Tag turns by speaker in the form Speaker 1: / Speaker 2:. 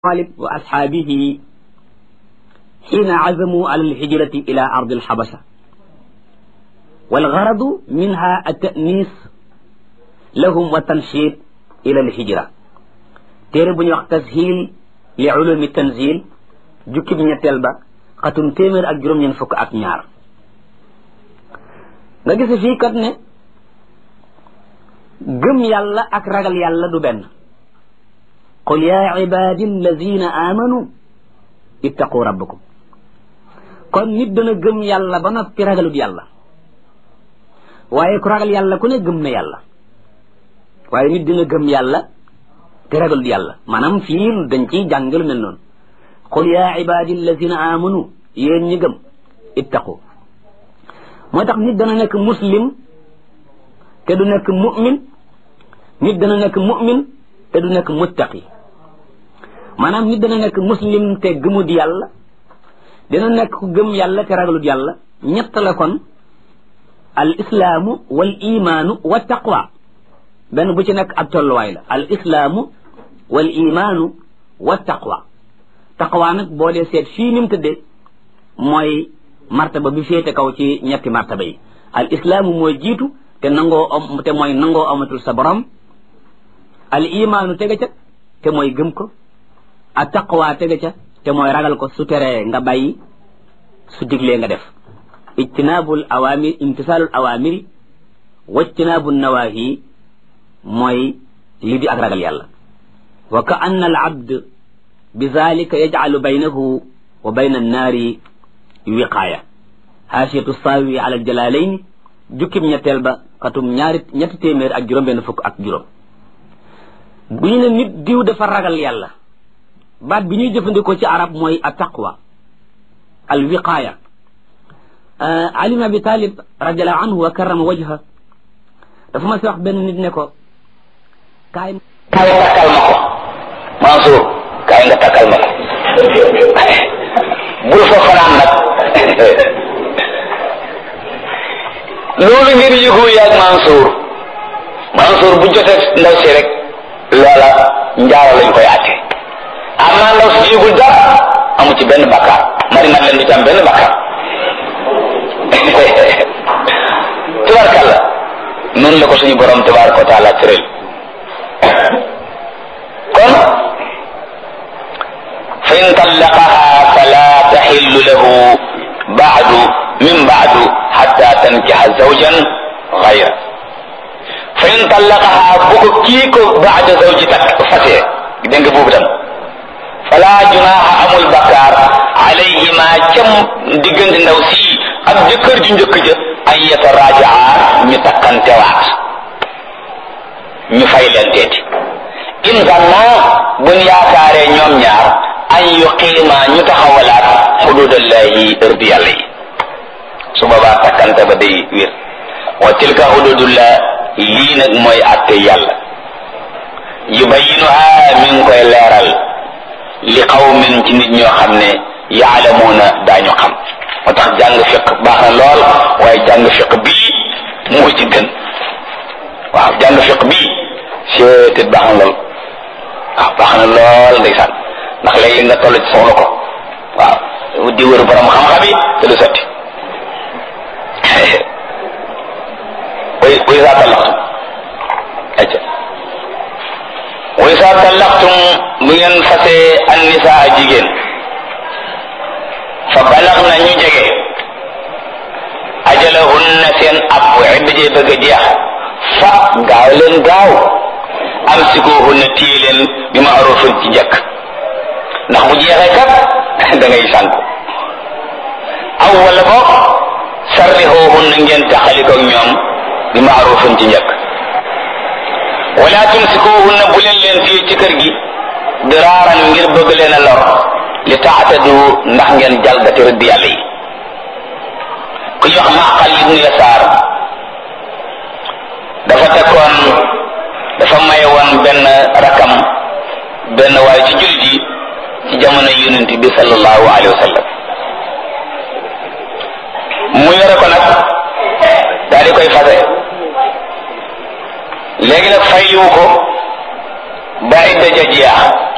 Speaker 1: طالب وأصحابه حين عزموا على الهجرة إلى أرض الحبشة والغرض منها التأنيس لهم والتنشيط إلى الهجرة téere bu ñuy wax tashil li ulumi tanzil jukkib ñetteel ba xatum téeméer ak juróom-ñeent fukk ak ñaar nga gis fii kat ne gëm yàlla ak ragal yàlla du benn qul yaa ibadi alladina amanu ittaqu rabbakum kon nit dana gëm yàlla ba noppi ragalut yàlla waaye ku ragal yàlla ku ne gëm na yàlla waaye nit dina gëm yàlla te ragalut yàlla maanaam fii dañ ciy jàngalu mel noonu qul yaa ibadi alladina amanu yéen ñi gëm ittaqu moo tax nit dana nekk muslim te du nekk mu'min nit dana nekk mu'min te du nekk muttaqi maanaam nit dana nekk muslim te gëmut yàlla dina nekk ku gëm yàlla te ragalut yàlla ñett la kon al islaamu wal imaanu wa taqwa benn bu ci nekk ab tolluwaay la al islaamu wal imaanu wa taqwa taqwa nag boo dee seet fii ni mu tëddee mooy martaba bi féete kaw ci ñetti martaba yi al islaamu mooy jiitu te nangoo am te mooy nangoo amatul sa borom al imaanu tege ca te mooy gëm ko a taqwa tege ca te mooy ragal ko su teree nga bàyyi su diglee nga def ijtinaabul awaamir imtisaalul awaamiri wajtinaabu nawaahi mooy lii di ak ragal yàlla wa ka anna al abd bi zalika yajcalu baynahu wa bayna annaari wiqaaya haasiyatu saawi ala aljalalayn jukkib ñetteel ba xatum ñaari ñetti téeméer ak juróom benn fukk ak juróom bu ñu ne nit diw dafa ragal yàlla baat bi ñuy jëfandikoo ci arab mooy a taqwa al wiqaaya ali ibn abi talib radiallahu anhu wa karrama wajha dafa ma si wax benn nit ne ko kaay
Speaker 2: kaay takkal ma ko Mansour kaay nga takkal ma ko bul fa fanaan nag loolu ngeen yëgu yaag Mansour Mansour bu jotee ndaw si rek loola njaaro lañ koy àtte amaa ndaw si yëgul dara amu ci benn bakkaar mari nag leen du ci am benn bakkaar tubarkalla noonu la ko suñu borom tabaraka wa taala tëral kon fa in tallaqaha fala taxillu lahu baadu min baadu xatta tankixa zawjan gayra fa in tallaqaha bu ko kii ko baada zawji tak fasee dégg nga boobu tam fala junaaha amul bakkaar alayhima cam diggante ndaw si ak jëkkër ju njëkk ja an yatarajaa ñu takkantewaat ñu fay leen teeti in zanna buñ yaakaaree ñoom ñaar an yuqiima ñu taxawalaat xududallahi ërdi yàlla yi su boobaa takkante ba day wér wa tilka xududullah lii nag mooy atte yàlla yubayinuha mi ngi koy leeral li qawmin ci nit ñoo xam ne yaalamuuna daañu xam moo tax jàng fiq baax na lool waaye jàng fiq bii moo ci gën waaw jàng fiq bii seetit baax na lool waaw baax na lool ndeysaan ndax léeg-léeg nga toll ci soxla ko waaw di wër borom xam-xam yi te du sotti way way saa tallaxtum acca way saa tallaxtum bu ngeen fasee an nisaa jigéen fa balax na ñu jege ajalahunna seen ab idda jee bëgg a jeex fa gaaw leen gaaw amsikuhunna téye leen bi ma'rufin ci njëkk ndax bu jeexee kat da ngay sànku aw wala boog sarrixoohunna ngeen taxalikoog ñoom bi ma'rufin ci njëkk wala tumsikuhunna bu leen leen téye ci kër gi diraaran ngir bëgg leen a lor li taatadu ndax ngeen jalgati rëdd yàlla yi ku ñu wax Maqal ibnu Yasaar dafa tekkoon dafa maye woon benn rakam benn waaye ci jullit yi ci jamono yonent bi sallallahu alayhi wa sallam mu yore ko nag daal di koy fase léegi nag fayliwu ko ba idda ja jeex